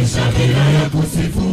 Maisha bila ya kusifu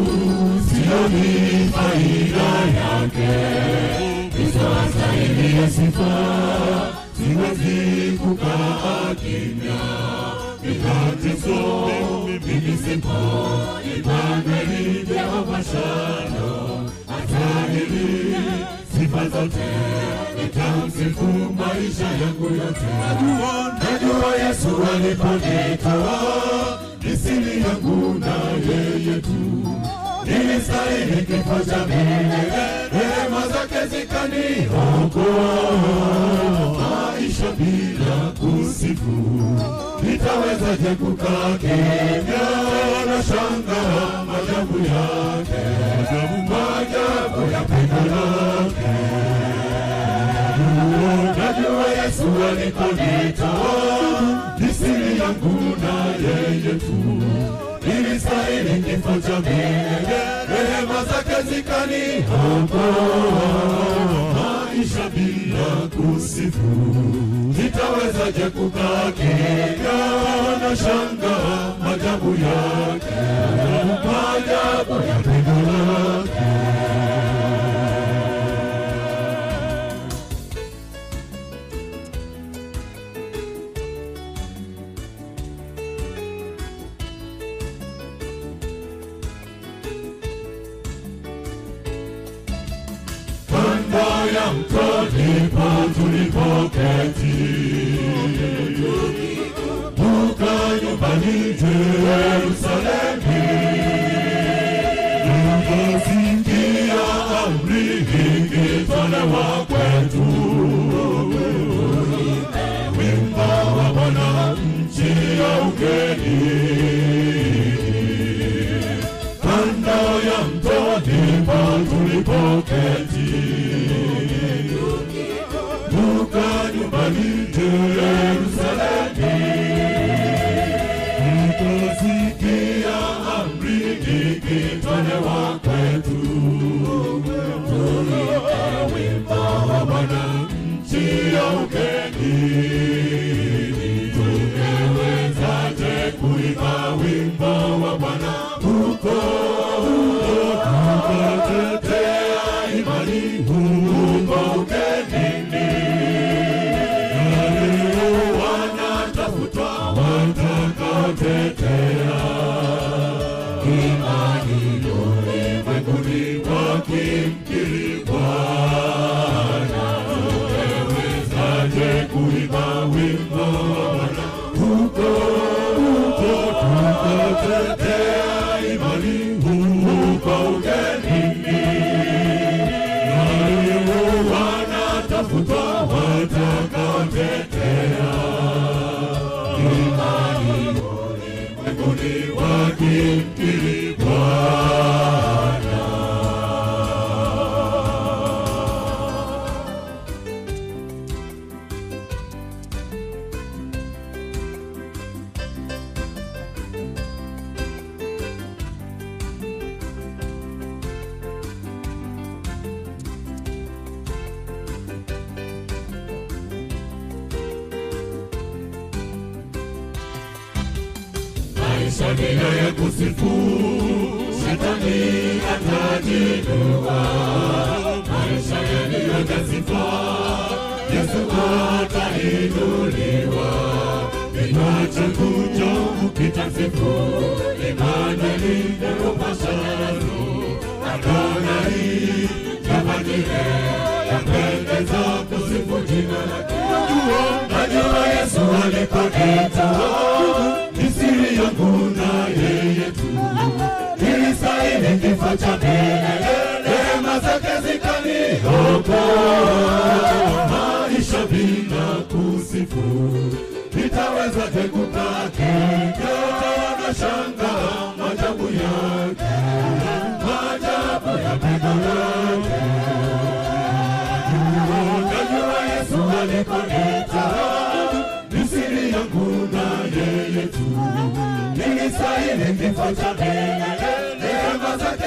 sioni faida yake. Kristo astahili ya sifa, siwezi kukaa kimya. Bila Kristo mimi sipo. Imanueli, Jehova Shalom, astahili sifa zote. Nitamsifu maisha yangu yote. Najua Yesu aliponitoa ni siri yangu na yeye tu. Nilistahili kifo cha milele, rehema zake zikaniokoa. Maisha bila kusifu, nitawezaje kukaa kimya? Nashangaa maajabu yake, maajabu ya pendo lake. Najua Yesu aliponitoa ni siri yangu na yeye tu. Nilistahili kifo cha milele, rehema zake zikaniokoa. Maisha bila kusifu, nitawezaje kukaa kimya? Nashangaa maajabu yake, maajabu ya pendo lake. kando ya mto ndipo tulipoketi, muka nyumbani Yerusalemu, tukasikia amri ikitolewa kwetu, wimbo wa Bwana nchi ya ugeni kando ya mto ndipo tulipoketi, tuka nyumbani Yerusalemu, tukasikia amri ikitolewa kwetu, tuimbe wimbo wa Bwana nchi ya ugeni. Tungewezaje kuimba wimbo wa Bwana huko tukatetea imani huko ugenini? Na leo wanatafutwa watakaotetea imani ulimwenguni wakimkiri Bwana. Tungewezaje kuimba wimbo wa Bwana huko huko tukatetea imani huko ugenini? Na leo wanatafutwa watakaotetea imani ulimwenguni wakimkiri Bwana. maisha bila ya kusifu, shetani atajinua. Maisha yaliyo sifa, Yesu atainuliwa. Kinywa changu changu kitasifu, Imanueli Yehova Shalom, Adonai Jehova Jireh, yapendeza kusifu jina lake. Najua Yesu aliponitoa ni siri yangu na yeye tu. Nilistahili kifo cha milele, rehema zake zikaniokoa. Maisha bila kusifu, nitawezaje kukaa kimya? Nashangaa maajabu yake, maajabu ya pendo lake. Najua Yesu aliponitoa ni siri yangu na yeye tu. Nilistahili kifo cha milele, rehema zake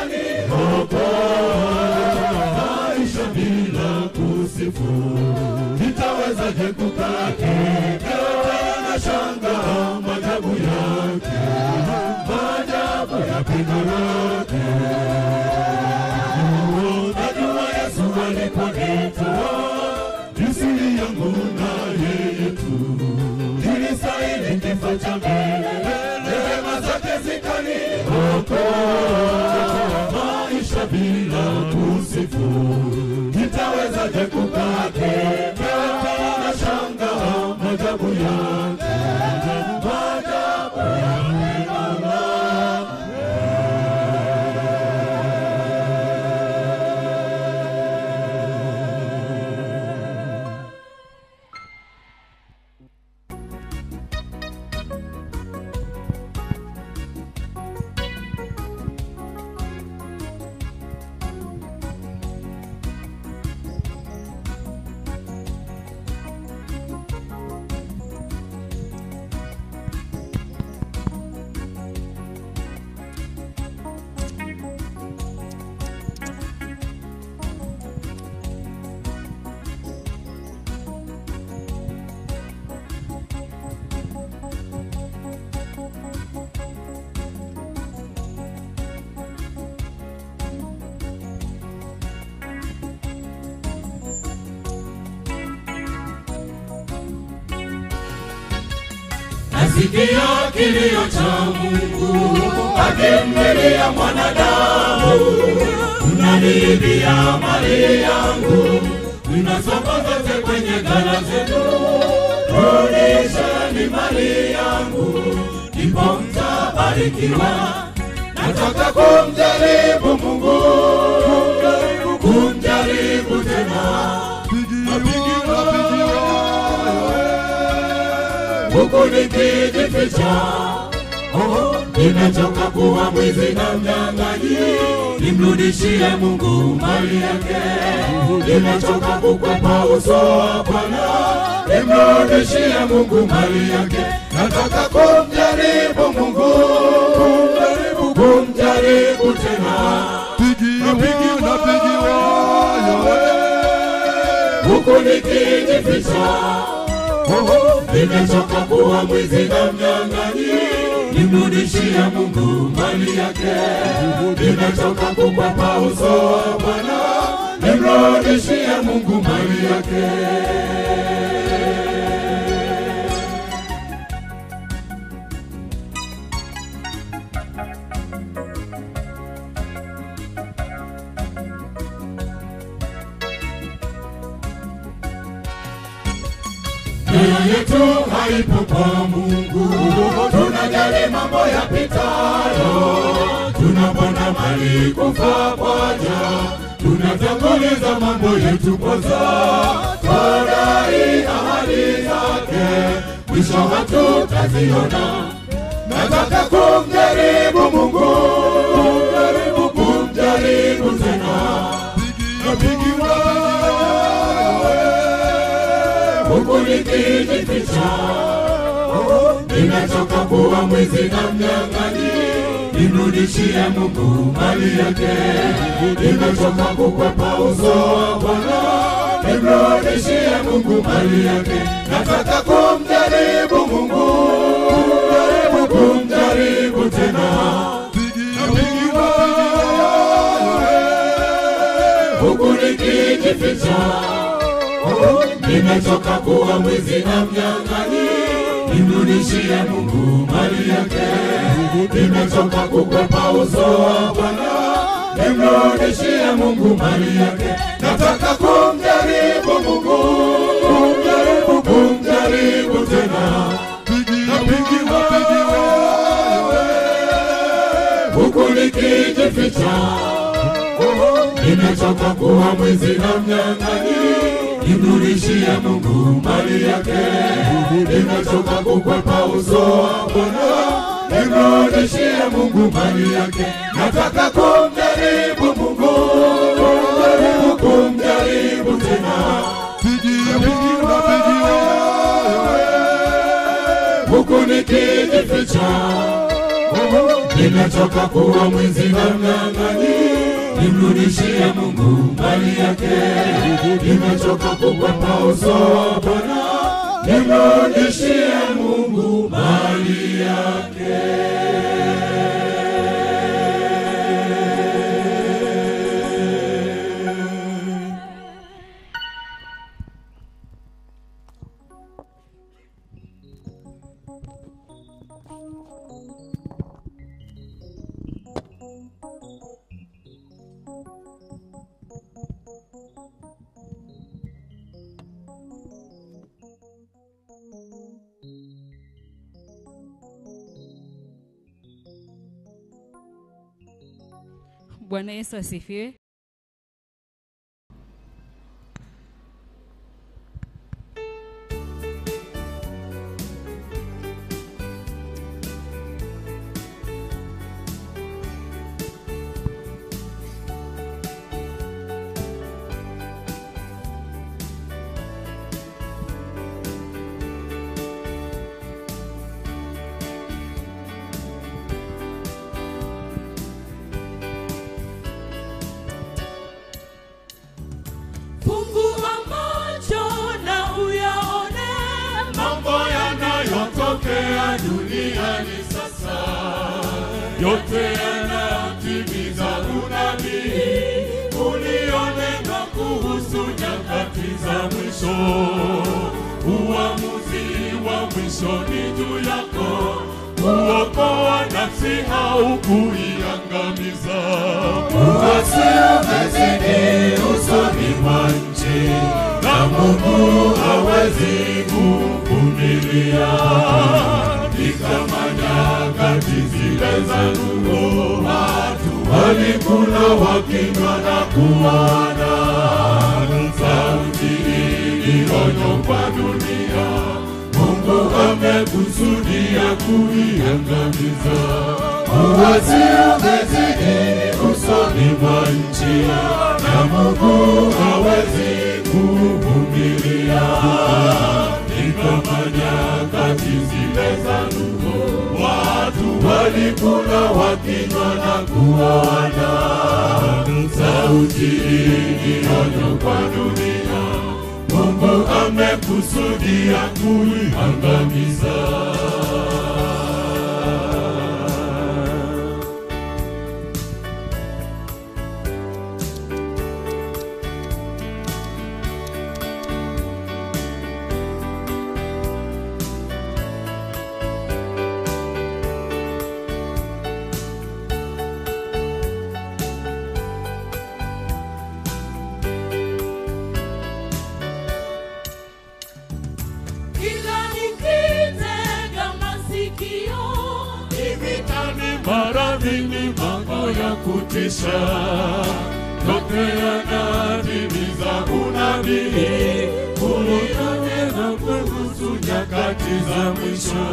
zikaniokoa. Maisha bila kusifu, nitawezaje kukaa kimya? Nashangaa maajabu yake, maisha bila kusifu nitawezaje kukaa kimya na shanga majabu yake majabu yake Allah nasikia kilio cha Mungu akimlilia mwanadamu, unaniibia mali yangu, unasoma zote kwenye ghala zetu, rudisheni mali yangu, ndipo mtabarikiwa. Nataka kumjaribu Mungu, kumjaribu, kumjaribu tena huku nikijificha. Oh, nimechoka kuwa mwizi na mnyang'anyi, nimrudishie Mungu mali yake. Nimechoka kukwepa uso wa Bwana, nimrudishie Mungu mali yake. Nataka kumjaribu Mungu, kumjaribu, kumjaribu tena huku nikijificha nimechoka kuwa mwizi na mnyang'anyi, nimrudishie Mungu mali yake. Nimechoka kukwepa uso wa Bwana, nimrudishie Mungu mali yake. Mioyo yetu haipo kwa Mungu, tunajali mambo yapitayo, tunapanda mali kufa kwaja, tunatanguliza mambo yetu kwanza, twadai ahadi zake, mwisho hatutaziona. Nataka kumjaribu Mungu, kumjaribu, kumjaribu tena, napigiwa huku nikijificha. Nimechoka kuwa mwizi na mnyang'anyi, nimrudishie Mungu mali yake. Nimechoka kukwepa uso wa Bwana, nimrudishie Mungu mali yake. Nataka kumjaribu Mungu, kumjaribu, kumjaribu tena huku nikijificha nimechoka kuwa mwizi na mnyang'anyi, nimrudishie Mungu mali yake. Nimechoka kukwepa uso wa Bwana, nimrudishie Mungu mali yake. Nataka kumjaribu Mungu, kumjaribu, kumjaribu tena, napigiwa huku nikijificha nimechoka kuwa mwizi na mnyang'anyi, nimrudishie Mungu mali yake. Nimechoka kukwepa uso wa Bwana, nimrudishie Mungu mali yake. Nataka kumjaribu Mungu, kumjaribu, kumjaribu tena, huku nikijificha nimechoka kuwa mwizi na mnyang'anyi, nimrudishie Mungu mali yake. Nimechoka kukwepa uso wa Bwana, nimrudishie Mungu mali yake. Bwana Yesu asifiwe. Fungua macho na uyaone mambo yanayotokea duniani sasa, yote yanayotimiza unabii ulionena kuhusu nyakati za mwisho. Uamuzi wa mwisho ni juu yako, kuokoa nafsi au kuiangamiza. Uasi umezidi usoni mwa nchi, na Mungu hawezi kuvumilia. Ni kama nyakati zile za Nuhu, watu walikula wakinywa na kuona. Sauti hii onyo kwa dunia, Mungu amekusudia kuiangamiza. Uasi umezidi usoni mwa nchi, na Mungu hawezi kuvumilia. Ni kama nyakati zile za Nuhu, watu walikula wakinywa na kuona. Sauti hii ni onyo kwa dunia, Mungu amekusudia kuiangamiza. kila nikitega masikio Vitani maradhi ni mambo ya kutisha, yote yanatimiza unabii ulionena kuhusu nyakati za mwisho.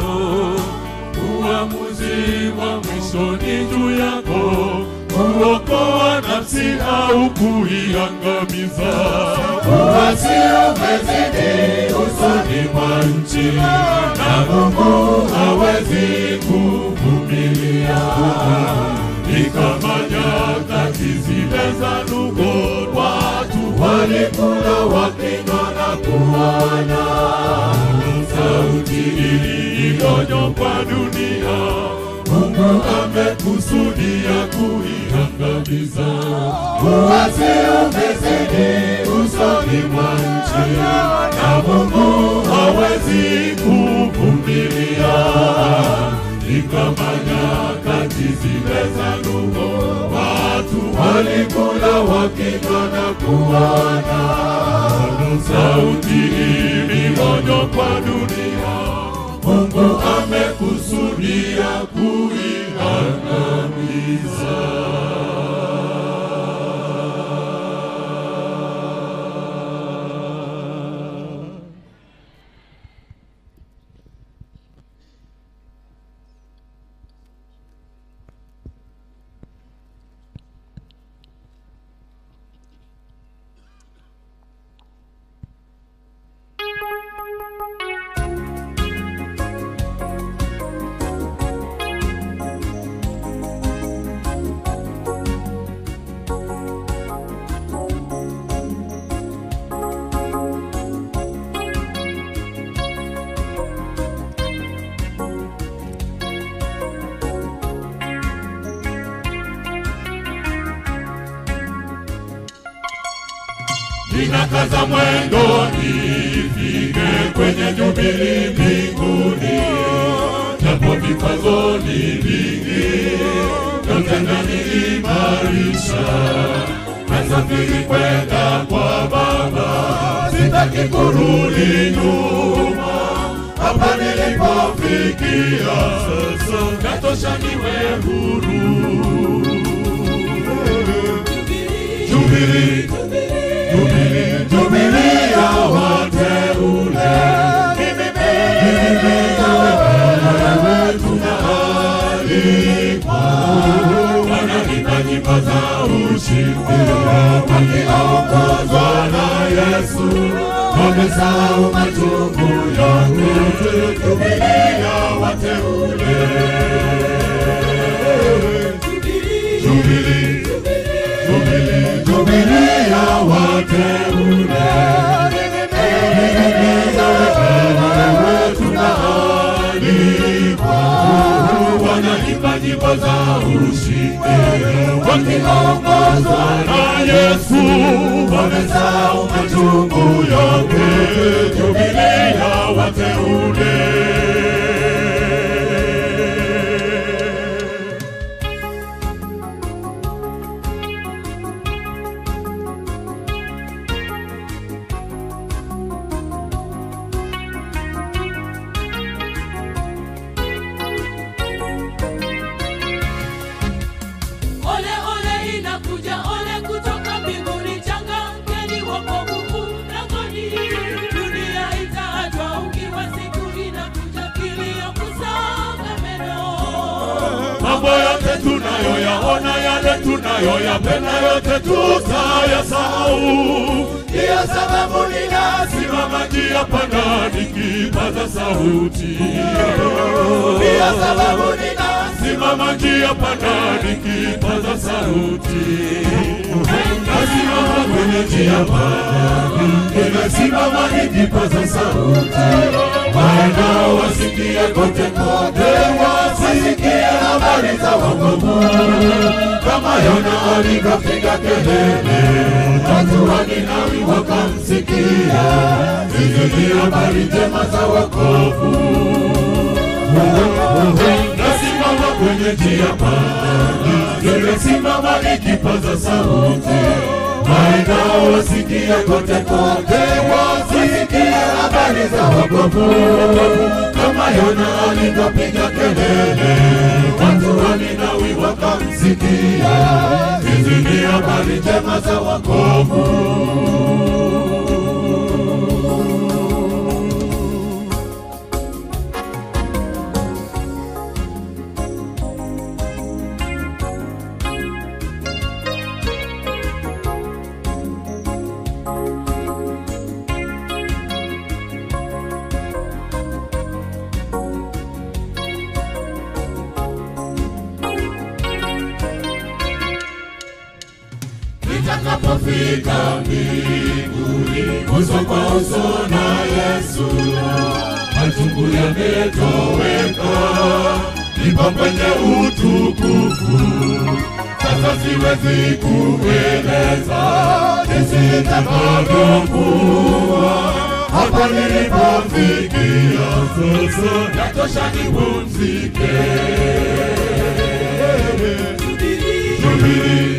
Uamuzi wa mwisho ni juu yako, kuokoa nafsi au kuiangamiza. Uasi umezidi usoni mwa nchi, na Mungu hawezi kuvumilia. Ni kama nyakati zile za Nuhu, watu walikula wakinywa na kuona. Sauti hii ni onyo kwa dunia, Mungu amekusudia kuiangamiza. Uasi umezidi usoni mwa nchi, na Mungu hawezi kuvumilia. Ni kama nyakati zile za Nuhu, watu walikula wakinywa na kuona. Sauti hii ni onyo kwa dunia, Mungu amekusudia kuiangamiza. ninakaza mwendo nifike kwenye jubili mbinguni, japo vikwazo ni vingi, yote naniimarisha. Nasafiri kwenda kwa Baba, sitaki kurudi nyuma. Hapa nilipofikia sasa, natosha niwe huru. Jubilee, Jubilee, Jubilee ya wateule. Mimi na wewe tunaalikwa. Wanaimba nyimbo za ushindi wakiongozwa na Yesu, wamesahau machungu yote. Jubilee ya wateule. Jubilee, Jubilee, Jubilee ya wateule. Mimi na wewe tunaalikwa. Wanaimba nyimbo za ushindi wakiongozwa na Yesu, wamesahau machungu yote. Jubilee ya wateule. Ole ole inakuja, ole kutoka mbinguni, changamkeni wokovu mlangoni. Dunia itaachwa ukiwa, siku inakuja, kilio kusaga meno. Mambo yote tunayoyaona, yale tunayoyapenda, yote tutayasahau. Ndiyo sababu ninasimama njia panda nikipaza sauti. Ndiyo sababu ninasimama njia panda nikipaza sauti. Nasimama kwenye njia panda, ninasimama nikipaza sauti. Waendao wasikie kote kote, wasisikie habari za wokovu. Kama Yona alivyopiga kelele, watu wa Ninawi wakamsikia. Hizi ni habari njema za wokovu. Nasimama kwenye njia panda, nimesimama nikipaza sauti. Waendao wasikie kote kote, wasisikie habari za wokovu. Kama Yona alivyopiga kelele, watu wa Ninawi wakamsikia. Hizi ni habari njema za wokovu. nitakapofika mbinguni uso kwa uso na Yesu, machungu yametoweka, nipo kwenye utukufu. Sasa siwezi kueleza jinsi itakavyokuwa hapa nilipofikia. Sasa natosha nipumzike. Jubilee,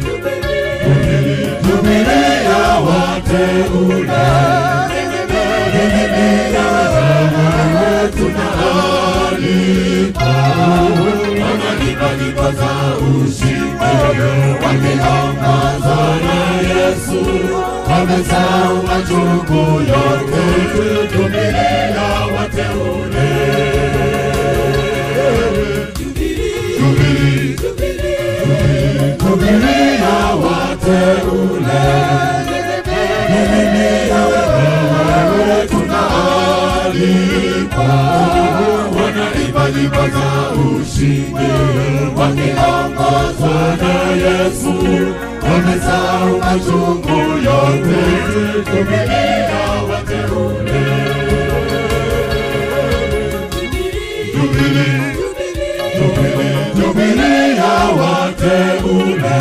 Jubilee ya wateule. Mimi na wewe tunaalikwa. Wanaimba nyimbo za ushindi wakiongozwa na Yesu, wamesahau machungu yote. Jubilee ya wateule. Jubilee, Jubilee ya wateule. Mimi na wewe tunaalikwa. Wanaimba nyimbo za ushindi wakiongozwa na Yesu, wamesahau machungu yote. Jubilee ya wateule. Jubilee, Jubilee, Jubilee ya wateule.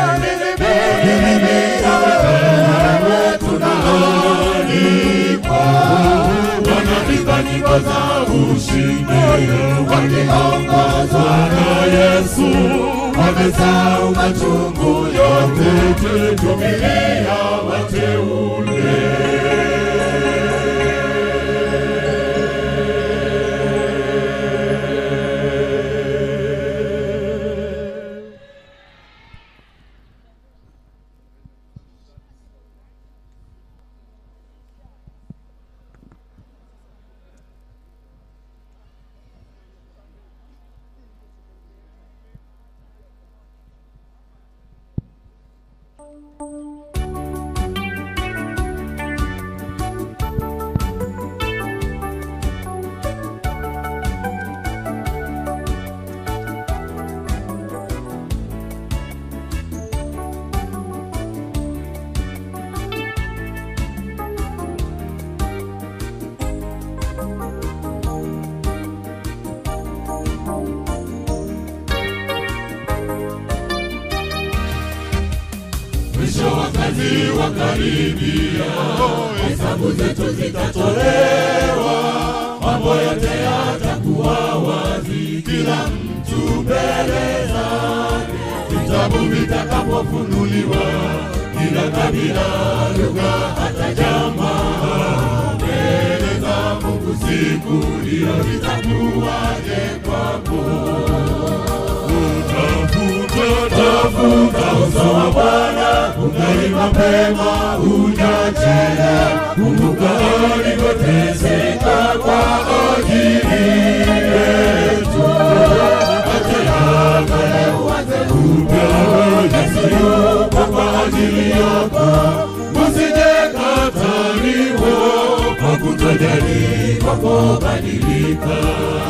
Mimi na wewe tunaalikwa. Wanaimba nyimbo za ushindi wakiongozwa na Yesu, wamesahau machungu yote. Jubilee ya wateule. mwisho wa kazi wakaribia, hesabu zetu zitatolewa, mambo yote yatakuwa wazi, kila mtu mbele zake, vitabu vitakapofunuliwa, kila kabila, lugha, hata jamaa mbele za Mungu siku hiyo itakuwaje kwako? Tafuta, tafuta uso wa Bwana, ungali mapema hujachelewa. Kumbuka alivyoteseka kwa ajili yetu. Acha ya kale uanze upya, Yesu yupo kwa ajili yako. Usije kataliwa kwa kutojali kwako badilika.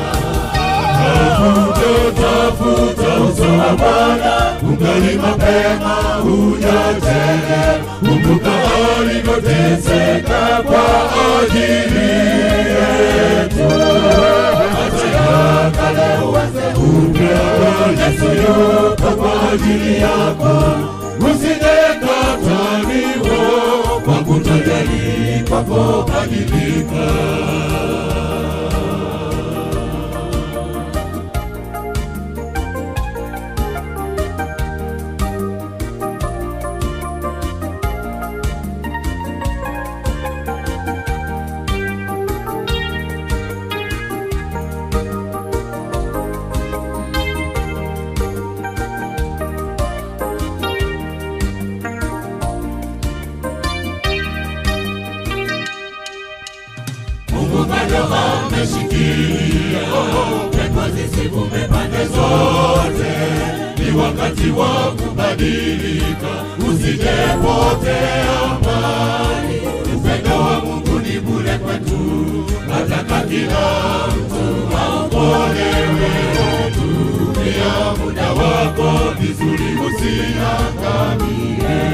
Tafuta, tafuta uso wa Bwana, ungali mapema hujachelewa. Kumbuka alivyoteseka kwa ajili yetu. Acha ya kale uanze upya, Yesu yupo kwa ajili yako. Usije kataliwa kwa kutojali kwako badilika. Mungu bado ameshikilia, pepo zisivume pande zote. Ni wakati wa kubadilika, usijepotea mbali. Upendo wa Mungu ni bure kwetu, nataka kila mtu aokolewe. Tumia muda wako vizuri, usiangamie.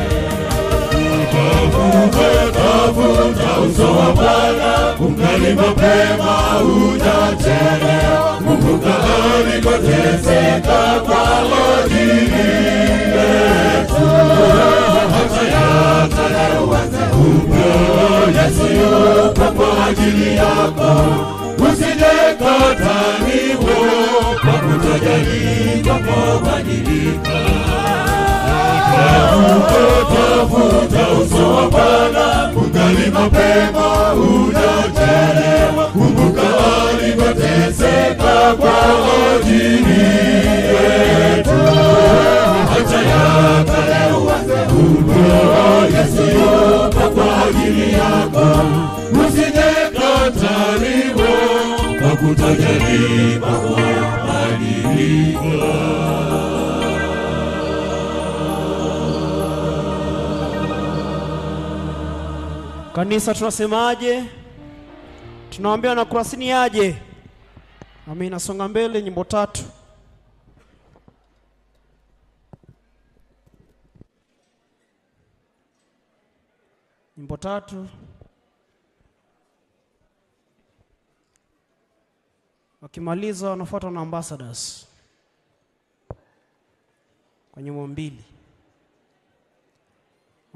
Tafuta, tafuta uso wa Bwana, ungali mapema hujachelewa. Kumbuka alivyoteseka kwa ajili yetu. Acha ya kale uanze upya, Yesu yupo kwa ajili yako. Usije kataliwa kwa kutojali kwako badilika. Tafuta, tafuta uso wa Bwana, ungali mapema hujachelewa. Kumbuka alivyoteseka kwa ajili yetu. Acha ya kale uanze upya, Yesu yupo kwa ajili yako. Usije kataliwa kwa kutojali kwako badilika. Kanisa tunasemaje? Tunawaambia na kurasini aje. Nami nasonga mbele nyimbo tatu. Nyimbo tatu. Wakimaliza wanafuata na ambassadors kwa nyimbo mbili.